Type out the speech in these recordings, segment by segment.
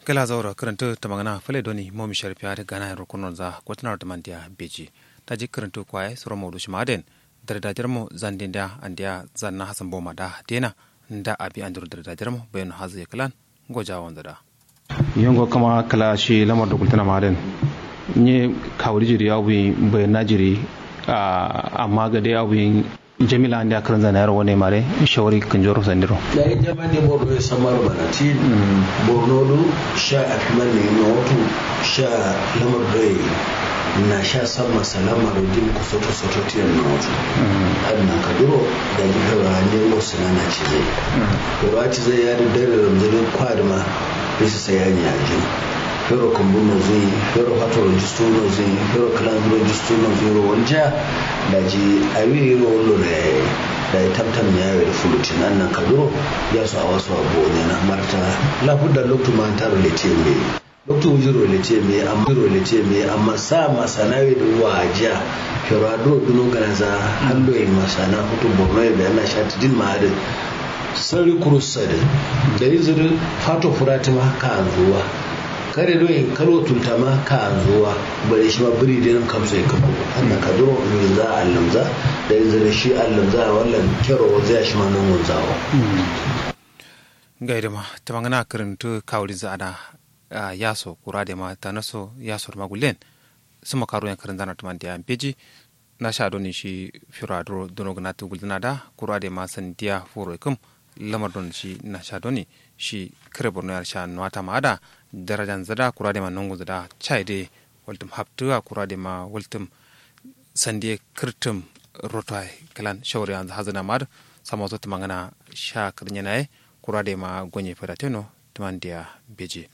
kala zaura karanta ta magana fale doni momi sharfi har gana yin rukunan za kwatanar da mandiya beji ta ji karanta kwaye sura maudu shi maden dardajar mu zan dinda an diya zan na hasan boma da dena da abi an dur dardajar mu bayan hazu ya kalan goja wanda da yongo kama kala shi lamar da kultana maden nye kawri jiri ya bi bayan najiri amma ga dai abu jamila andi akaran zana yaro wane mare shawari kan joro sandiro da ya jama ne borno ya samar banati borno du sha akman ne na wato sha lamar bai na sha san masalama da din ku soto soto tiyan na wato adna kaduro da ji gaba ne wasu na ci zai gaba ci zai ya da dare ramzalin kwadma bisa sayani a jin fero kambuno zai fero hato registuno zai fero kalan registuno zai wanja da ji awi ro wallo da da ya tamtam ya yi fulutin nan nan kaduro ya su a wasu abu ne na marta lafuda loktu man ta relate me loktu wuji relate me amma relate me amma sa masanawi da waja fero ado duno ganaza hallo yi masana hutu borno da yana shati din ma'adin sarri kurusade da izinin fato furatima ka zuwa kare doyin karo tultama ka zuwa bare shi ma biri da nan kamsa ya kafo annan ka duro min za a lamza da izinin shi a lamza wallan kero zai shi ma nan wanzawa gaida ma ta magana karanta kawuri za da yaso kura da ma ta naso yaso da magulen su makaro yan karin zanar tuman da yan peji na sha doni shi fira dono gana tu guldana da kura da ma san diya furo kum lamar don shi na sha doni shi kare borno yar sha nwata ma da darajan zada kura da ma nungu zada chai de waltum haptuwa kura da ma waltum sande kirtum rotoi kalan shawari an hazana mar sama zo mangana sha kirnya nae kura da ma gonye fada teno tuman dia beji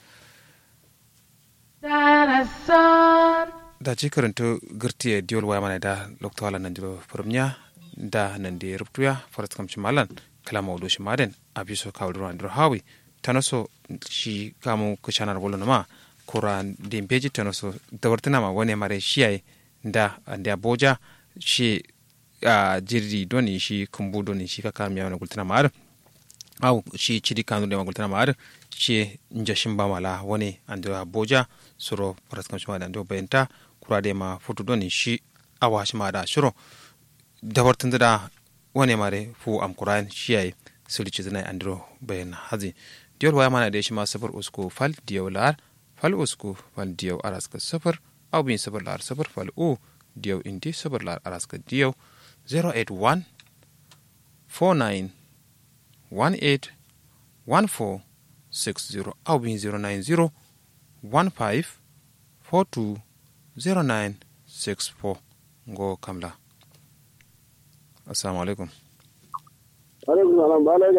da ci karanta girtiye diol waya mana da lokta wala nan diro firmnya da nan da rubtuya farat kamci malan kala mawdo shi maden abiso kawdro andro hawi tanaso shi kamu kuchanar bolo ma kura dimbeji tanaso dawartana ma wani mare shiyai da da boja shi a jirri doni shi kumbu doni shi kaka miya wani gultana ma'ar au shi cidi kanu da magultana ma'ar shi njashin ba mala wani andro boja suro farat kamci maden do bayanta kura de ma futu doni shi awa shi ma da shiro dawartan da wani mare fu am kuran shiyai sulici zina andro bayan hazi diyol waya mana da shi ma safar usku fal diyaw lar fal usku fal diyaw araska safar au bin safar lar safar fal u diyaw indi safar lar araska diyaw 081 49 18 14 60 au bin 090 15 42 09 64 ngo kamla assalamu alaikum alaikum salam ba